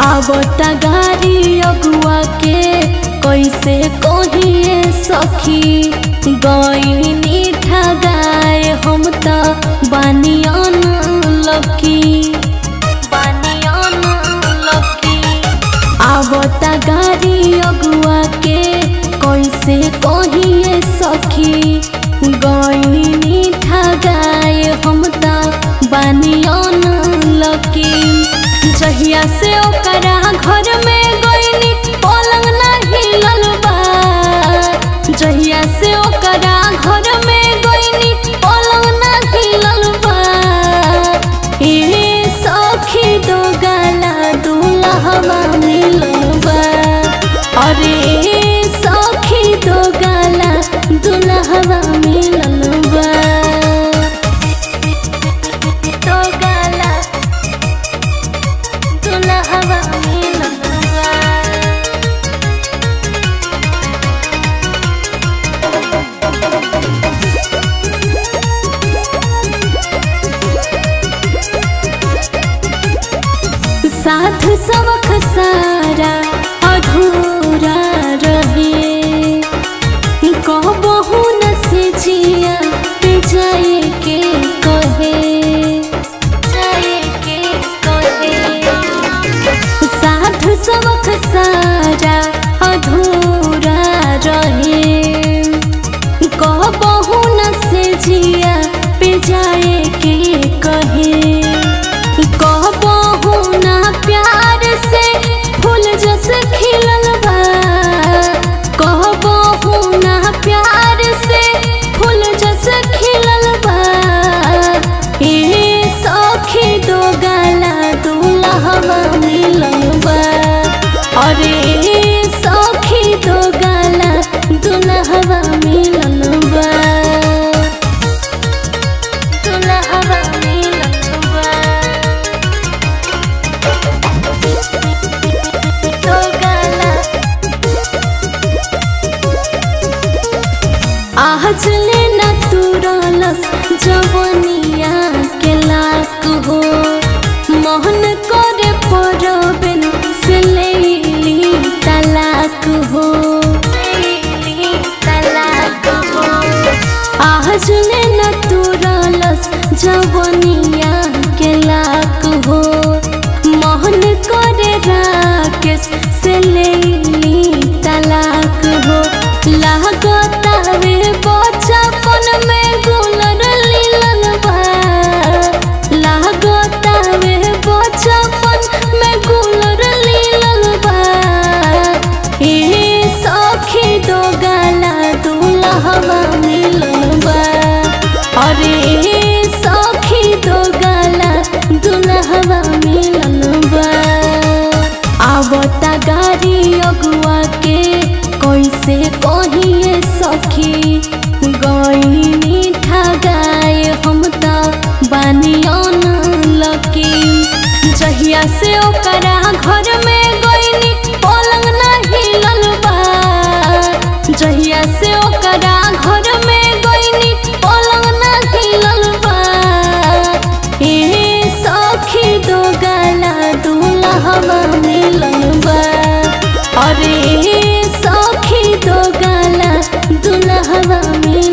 आवता गाड़ी अगुआ के कैसे कहिए सखी गईनी ठगाए हम त बानियन लकी बानियन लकी आवता गाड़ी अगुआ के कैसे कहिए सखी गईनी ठगाए हम त बानियन लकी जहिया से ओकरा घर में गईनी पलंग ना हिलल बा जहिया से ओकरा घर में गईनी पलंग ना हिलल बा ए सखी दो गाला दूल्हा मिलल बा अरे ए सखी दो गाला दूल्हा मिलल बा दो गाला दूल्हा मिलल बा साध सबक सारा अधूरा रहे कहबहु न से जिया पे जाए के कहे जाए के कहे साध सबक सारा अधूरा रहे कहबहु न से जिया पे जाए के कहे कहबहु ना प्यार से फूल जस खिलल बा कहबहु ना प्यार से फूल जस खिलल बा ए सखी दो गाला दूल्हा मिलल बा अरे ए सखी दो गाला दूल्हा मिलल बा दूल्हा मिलल बा दो गाला आज लेना तुरलस जवनिया के लाक हो मोहन करे परबिन से लेली तलाक हो लेली तलाक हो आज लेना तुरलस जवनिया के लाक हो मोहन करे राकेश से लेली तलाक हो लागतावे बचपन में गुलर लीलन बा लागतावे बचपन में गुलर लीलन बा ए सखी दो गाला दूल्हा मिलन बा अरे ए सखी दो गाला दूल्हा मिलन बा आवता गाड़ी अगुआ के कैसे कहिए सखी गईनी ठगाए हम त बानियन लकी जहिया से ओकरा घर में गईनी पलंग ना हिलल बा जहिया से ओकरा घर में गईनी पलंग ना हिलल बा ए सखी दो गाला दूल्हा मिलल बा अरे ए सखी दो गाला दूल्हा मिलल